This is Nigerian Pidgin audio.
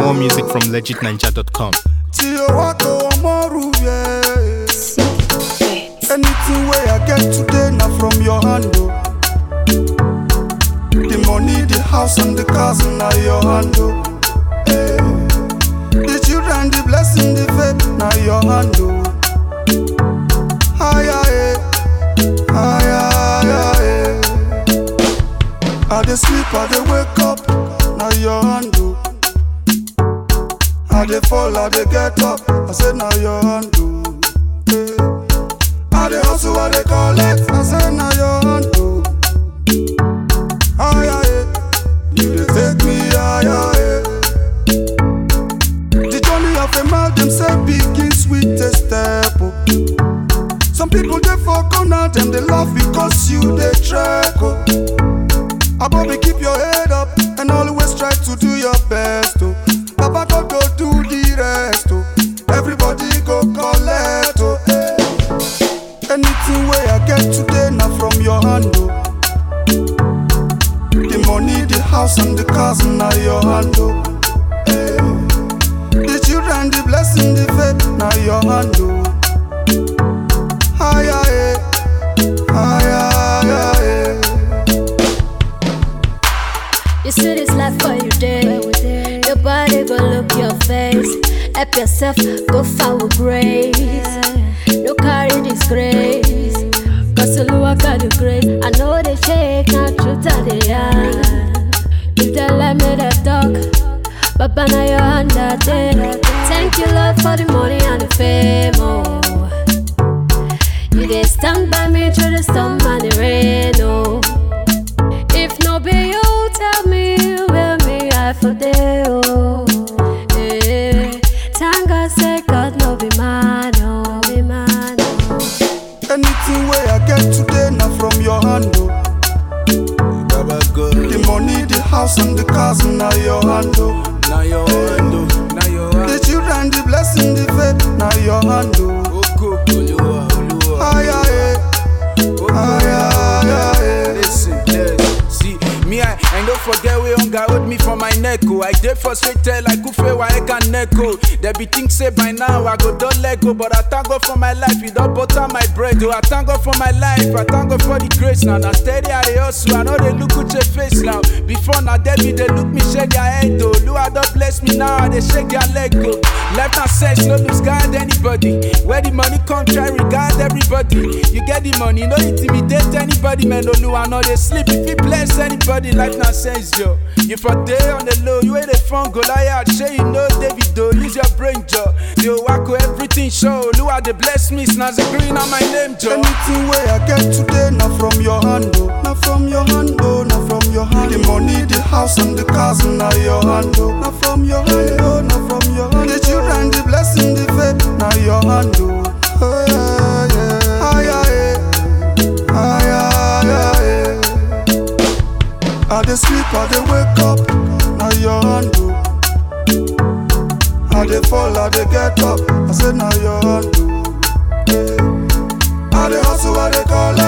More music from legitninja.com. tí o wá kó ọmọ rú yẹ. anything wey i get today na from your hand o. the money the house and the cars na your hand o. Eh. the children the blessing the faith na your hand o. Aya, eh. Aya, aya, eh. I dey sleep, I dey wake up, na your hand o. I dey fall, I dey get up, I say na your hand o. Eh. I dey hustle, I dey collect, I say na your hand o. Aya, eh. You dey take me higher, eh. The journey of a man, dem say begin sweet a step o. Some people dey for corner, dem dey laugh because you dey trek o. Abobi keep your head up and always try to do your best o. Baba God go do the rest o. Everybody go collect o. eh. Anything wey I get today na from your hand o. The money, the house and the cars na your hand o. eh. The children, the blessing, the faith na your hand o. Aya, eh. Aya, aya, eh. You see this life for you day. Your body go look your face. Help yourself, go far with grace. No carry disgrace. Cause Oluwa got the grace. I know they shake, not truth are they are. If they let me they talk, Baba now your hand that day. Thank you Lord for the money and the fame. Oh. You dey stand by me through the storm and the rain. Oh. If no be you, tell me where me I for day oh. Eh, thank God say God no be man, no be man. Oh. Anything wey I get today na from your hand o. Baba God, The money, the house and the cars na your hand o. now your hand, oh, now your hand. The children, the blessing, the faith na your hand o. Oko, Oluwa, Oluwa. Aya eh, Oko, aya aya eh. Listen, yes. See, me, I, I don't forget we hunger hold me for my neck. Oh. I dey frustrated like Ufe Waeka Neko. They be think say by now I go don't let go, but I thank God for my life. You don't butter my bread. Oh, I thank God for my life. I thank God for the grace now. Now steady I dey hustle. I know they look at your face now. Before now they be they look me shake their head. Oh, Lord don't bless me now. I they shake their leg. Oh. Left and sex no lose guard anybody. Where the money come try regard everybody. You get the money, no intimidate anybody. Man, no I know they sleep. If you bless anybody, life not sense yo. You for day on the low, you ain't a fun Goliath. Sure you know David though. Use your brain, Joe. The wacko everything show. Lua they bless me, snazzy green on my name, Joe. Anything wey I get today na from your hand o. Na from your hand o, na from your hand. The money, the house and the cars na your hand o. Na from your hand o, na from your hand. The children, the blessing, the faith na your hand o. Oh, yeah, yeah. Aya eh, aya aya eh. I dey sleep, I dey wake up, na your hand o. I dey fall, I dey get up, I say na your hand o. I dey hustle, I dey collect.